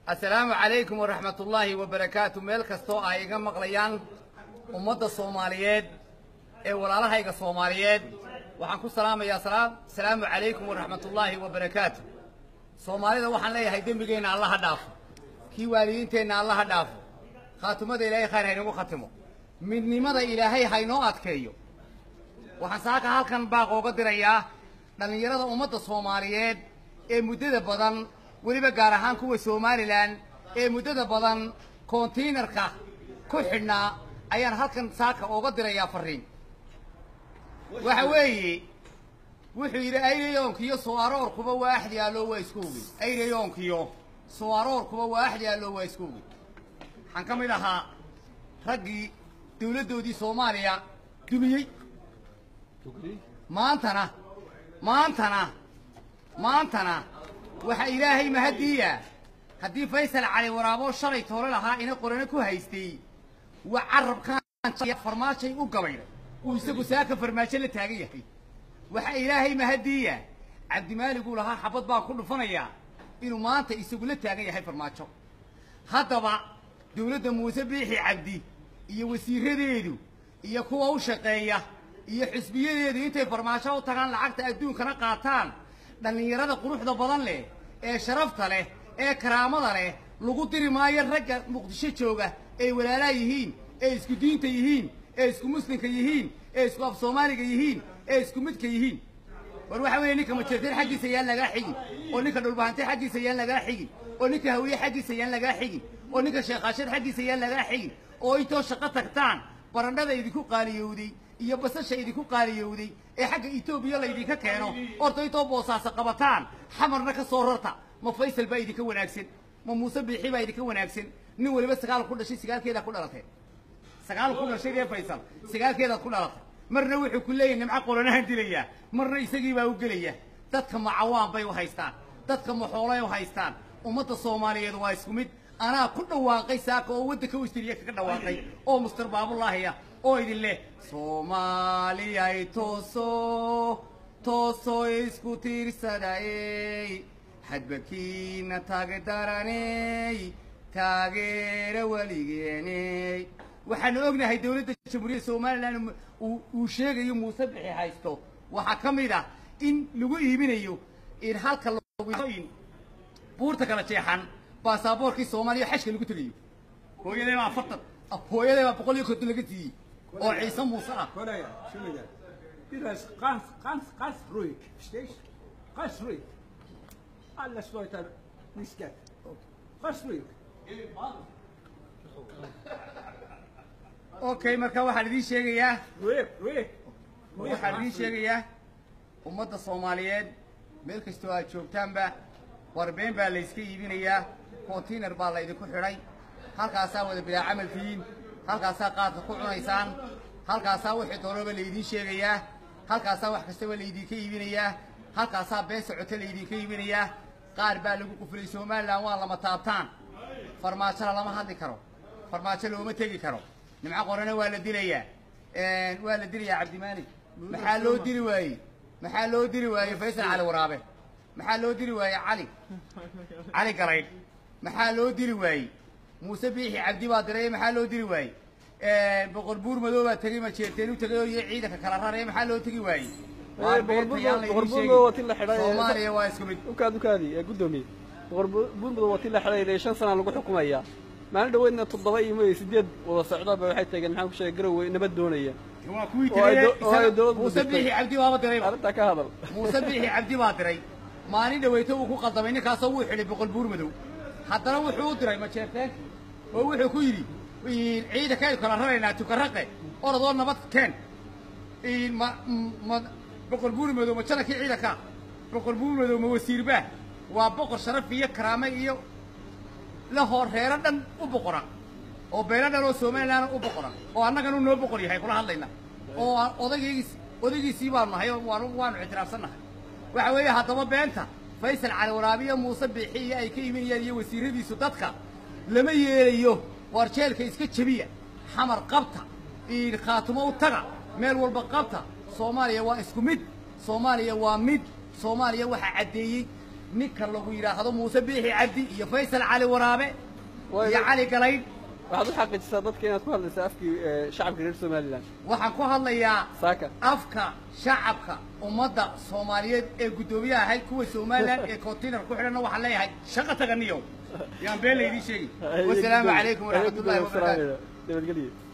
assalaamu calaykum waraxmatullaahi wabarakaatu meel kastoo ay iga maqlayaan ummadda soomaaliyeed ee walaalahayga soomaaliyeed waxaan ku salaamayaa salaam asalaamu calaykum waraxmatullaahi wabarakaatu soomaalida waxaan leeyahay dembigeenna alla ha dhaafo kii waalidiinteenna alla ha dhaafo khaatumada ilaahay khayr haynagu khatimo midnimada ilaahay haynoo adkeeyo waxaan saaka halkan baaq ooga dirayaa dhallinyarada ummadda soomaaliyeed ee muddada badan weliba gaar ahaan kuwa somalilan ee muddada badan kontainarka ku xidhnaa ayaan halkan saaka ooga dirayaa farriin waxa weeye wuxuu yidhi ayrayoonkiyo soo aroorkuba waa axdi alloo waa isku ogey ayrayoonkiyo soo aroorkuba waa axdi alloo waa isku ogey waxaan ka mid ahaa raggii dawladdoodii soomaaliya dumiyey maantana maantana maantana waxaa ilaahay mahadiiya haddii faysal cali waraabo shalay toole lahaa ina qorano ku haystay waa carabkaan farmaajay u gabaydhay uu isagu saaka farmaajo la taagan yahay waxaa ilaahay mahadiiya cabdimaaliguu lahaa xabad baan ku dhufanayaa inuu maanta isagu la taagan yahay farmaajo haddaba dawladda muuse biixi cabdi iyo wasiiradeedu iyo kuwa u shaqeeya iyo xisbiyadeedu intay farmaajo u tagaan lacagta adduunkana qaataan dhallinyarada quruxda badan leh ee sharafta leh ee karaamada leh lagu diri maayo ragga muqdisho jooga ee walaalaa yihiin ee isku diinta yihiin ee isku muslimka yihiin ee isku af soomaaliga yihiin ee isku midka yihiin war waxa weeye ninka majeerteen xaggiisa yaan lagaa xigin oo ninka dhulbahante xaggiisa yaan lagaa xigin oo ninka hawiye xaggiisa yaan lagaa xigin oo ninka sheekhaashad xaggiisa yaan lagaa xigin oo intoo shaqo tagtaan barandhada idinku qaaliyowday iyo basasha idinku qaaliyowday ee xagga etoobiya laydinka keeno orta intoo boosaasa qabataan xamarna ka soo rarta ma faysal baa idinka wanaagsan ma muuse biixi baa idinka wanaagsan nin weliba sagaal ku dhashay sagaalkeedaa ku dhalatay sagaal ku dhashay ee faysal sagaalkeedaad ku dhalatay marna wuxuu ku leeyahay nimco qolanahan dilayaa marna isagii baa u gelaya dadka macawaan bay u haystaan dadka maxoolay u haystaan ummadda soomaaliyeed waa isku mid anaa ku dhawaaqay saaka oo waddanka westiriya kaga dhawaaqay oo muster baabulaahiya oo idin leh soomaaliyay tooso tooso isku tiirsadayey hadbakiina taagedaraney taageera weligeeney waxaanu ognahay dawladda jamhuuriyadda somalilan uu sheegayo muuse bixi haysto waxaa ka mid ah in lagu iibinayo in halka in buurta kala jeexan baasaboorkii soomaaliya xashka lagu tegayo hooyaday baa afartan hooyaday baa boqol iyo konton laga siiyey oo ciise muuse ah Korea, Schuldiger. Das ist ganz, ganz, ganz ruhig. Verstehst du? Ganz ruhig. Alles Leute nicht geht. Ganz ruhig. okay marka waxaan idiin sheegayaa Ruhig, ruhig. waxaan idiin sheegayaa ummadda soomaaliyeed meel kastoo aad joogtaanba warbeen baa layska iibinayaa kontainar baa laydinku xidhay halkaasaa wada bilaa camal tihiin halkaasaa qaadka ku cunaysaan halkaasaa wixii doonaba laydiin sheegayaa halkaasaa wax kastaba laydinka iibinayaa halkaasaa been socota laydinka iibinayaa qaar baa lagu qufulay somalilan waa lama taabtaan farmaajona lama hadli karo farmaajo looma tegi karo nimco qorana waa la dilayaa waa la dilayaa cabdimaalik maxaa loo dili waayey maxaa loo dili waayey faysal cali waraabe maxaa loo dili waayey cali cali garaydh maxaa loo dili waayey muuse biixi cabdi baa diray maxaa loo dili waayey boqor buur madow baa tegey majeerteen u tegay oo iyo ciidanka kala raraya maxaa loo tegi waayey Waar beenta yaan la idiin sheegin. boqorbuurmado waa ti la xidhay soomaaliya waa isku mid ukaad ukaadi ee guddoomiye boqorbuurmado waa ti la xidhay shan sana lagu xukumayaa maalin dhaweydna toddoba iyo mo- sideed wada socdaaba waxay tageen maxaan ku sheegay garowe nabad doonaya waa kuwii Oo ay tegay do- oo ay dowladdu muuse dirtay. biixi cabdi baaba dirayba arrintaa ka hadal muuse biixi cabdi baa diray maalin dhaweyto uu ku qaldamay ninkaasoo wuu xidhay boqol buur madow haddana wuxuu u diray majeerteen oo wuxuu ku yidhi ciidankaynu kala raraynaa tukaraqe orodoo nabad keen ma ma boqol buur madow ma janankii ciidanka boqol buur madow ma wasiirbaa waa boqor sharaf iyo karaame iyo la hor reero dhan u boqora oo beelo dhan oo somalilan u boqora oo annaganu noo boqor yahay kula hadlayna oo aan odaygiis odaygiisii baanu nahay oo waanu waanu ictiraafsannahay waxa weeye haddaba beenta faysal cali waraabiyo muuse biixi iyo ay ka imanayaan iyo wasiiradiisu dadka lama yeelayo waar jeelka iska jebiya xamar qabta iyo khaatumo u taga meel walba qabta soomaaliya waa isku mid soomaaliya waa mid soomaaliya waxaa caddeeyey ninka lagu yidhaahdo muuse biixi cabdi iyo faysal cali waraabe Waa iyo ina- cali galaydh waxaad u xaqiijisaa dadka inaad ku hadlaysa afkii eh, shacabka reer somalilan waxaan ku hadlayaa saaka afka shacabka ummadda soomaaliyeed ee guddoomiyaha ahayd kuwa somalilan ee container ku xidhanna waxaan leeyahay shaqa taganiyo yaan been laydii sheegi wasalaamu calaykum waraxmatullahi wabarakaatu nabadgelyo